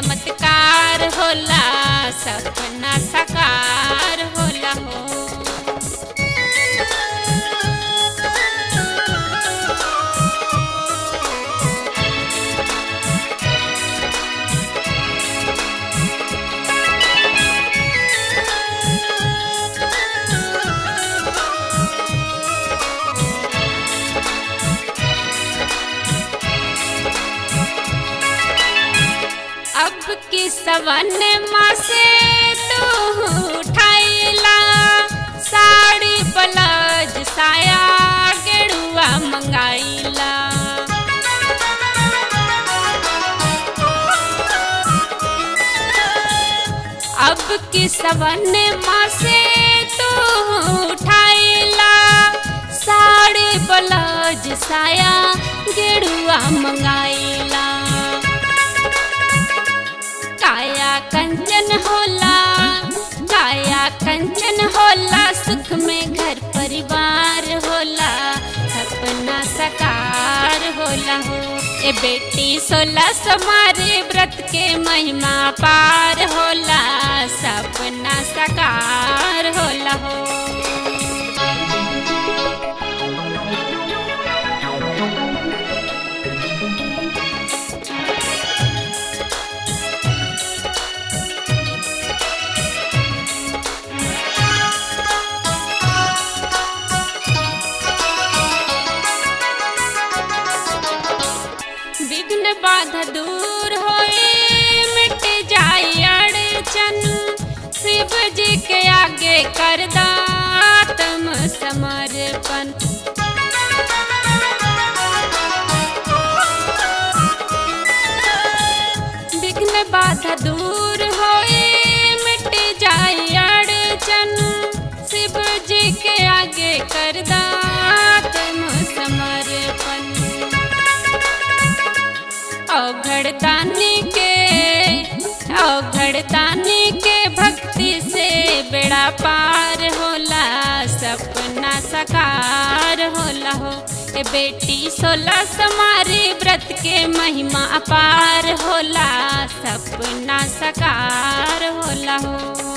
चमत्कार होला सपना साकार होला हो अब की सवन माँ से तू उठाइला साड़ी ब्लाउज साया गेड़ुआ मंगाइला अब की सवन माँ से तू उठाइला साड़ी ब्लाउज साया गेड़ुआ मंगाइला काया कंचन होला काया कंचन होला सुख में घर परिवार होला सपना सकार होला हो ए बेटी सोलह समारे व्रत के महिमा पार होला सपना सकार होला हो विघ्न बाधा दूर होए मिट जाए अड़चन शिव जी के आगे कर दातम समर्पण विघ्न बाधा दूर होए मिट जाए अड़चन शिव जी के आगे कर दातम समर्पण अवघड़तानी के अवघड़तानी के भक्ति से बेड़ा पार होला सपना साकार होला हो ए बेटी सोलह समारी व्रत के महिमा अपार होला सपना साकार होला हो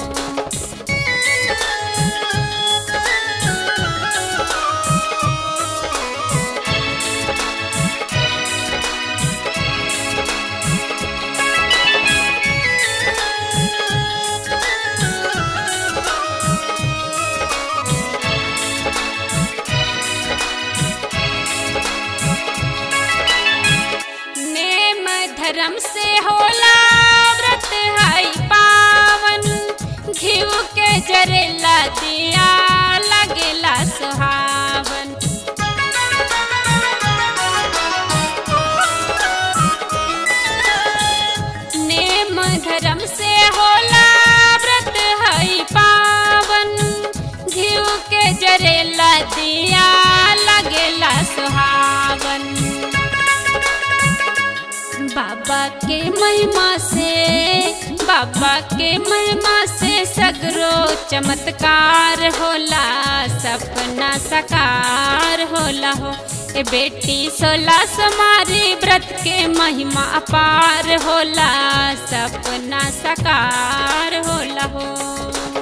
नेम धर्म से होला व्रत है पावन घिव के जरेला दिया लगेला सुहावन नेम धर्म से होला व्रत है पावन घिव के जरेला दिया लगेला सुहावन बाबा के महिमा से बाबा के महिमा से सगरो चमत्कार होला सपना साकार होला हो ए बेटी सोलह समारी व्रत के महिमा अपार होला सपना साकार होला हो